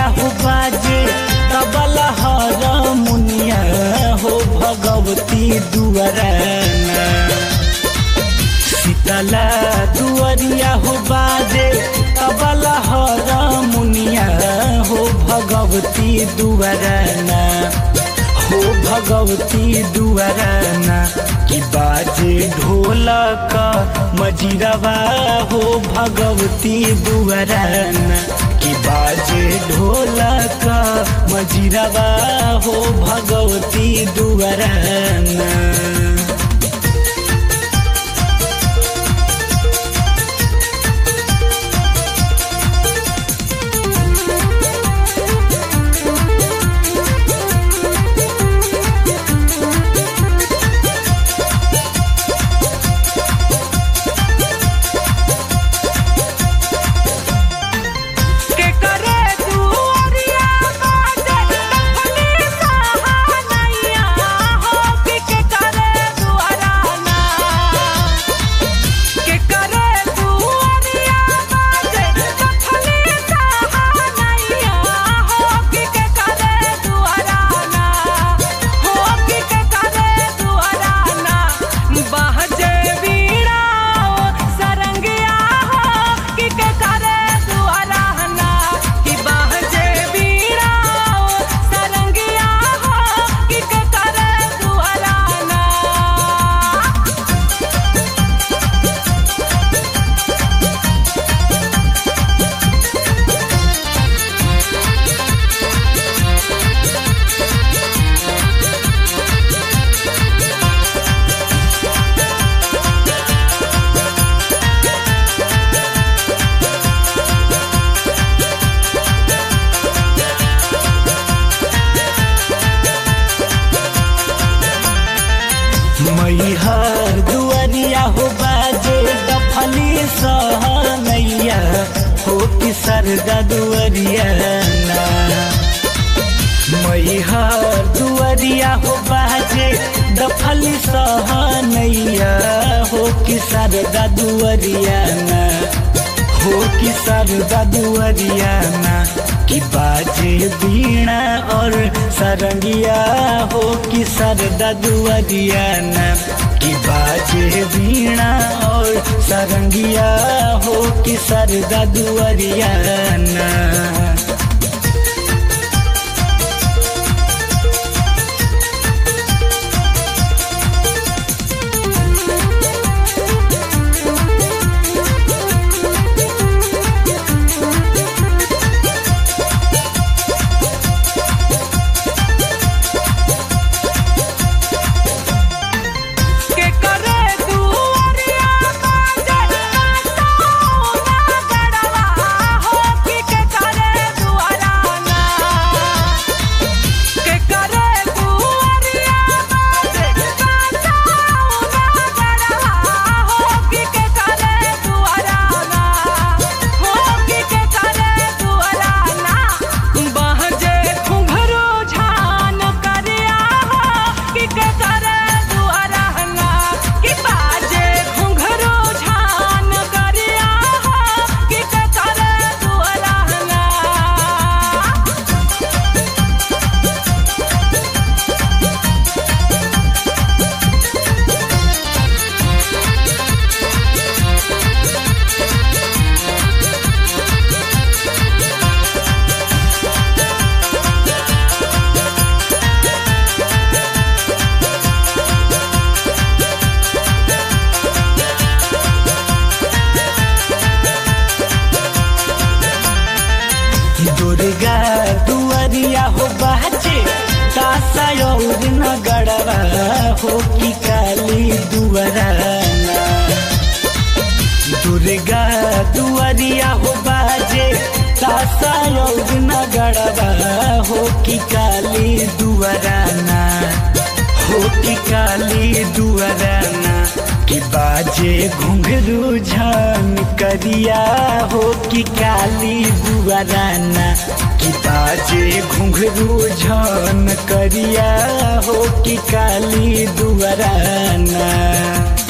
दुआरिया हो बाजे तबला हर मुनिया हो भगवती दुआरना शीतला दुआरिया हो बाजे तबला हर मुनिया हो भगवती दुआरना हो भगवती दुआरना कि बाजे ढोलक मजिरवा हो भगवती दुआरना कि बाजे ढोलक मजिरवा हो भगवती दुआरना के करे दुआरिया बाजे तखनी सहानैया हो कि के करे दुआराना के करे दुआरिया बाजे तखनी सहानैया हो कि के करे दुआराना हो कि के करे दुआराना बहजे बीड़ा सरंगिया हो कि के करे दुआराना कि बहजे बीड़ा सरंगिया हो कि के करे दुआराना मैहर दुआरिया हो बाजे दफली सहनैया हो कि सरदा दुआरिया ना मैहर दुआरिया हो बाजे दफली सहनैया हो कि सरदा दुआरिया ना हो कि सरदा दुआरिया ना कि बाजे बीणा और सरंगिया हो कि सरदा दुआरिया ना कि बाजे बीणा और सरंगिया हो कि सरदा दुआरिया ना के करे दुआरिया बाजे कांटोना गड़वा हो कि के करे दुआराना के करे दुआरिया बाजे कांटोना गड़वा हो कि के करे दुआराना हो कि के करे दुआराना बहजे घुंघरू झान करिया हो कि के करे दुआराना कि बाजे घुंघरू झान करिया हो कि के करे दुआराना दुर्गा दुआरिया हो बाजे तासा और नगड़वा हो कि काली दुआराना दुर्गा दुआरिया हो बाजे तासा और नगड़वा हो कि काली दुआराना हो कि काली दुआराना कि बाजे घुंघरू झान करिया हो कि काली दुआराना कि बाजे घुंघरू झान करिया हो कि काली दुआराना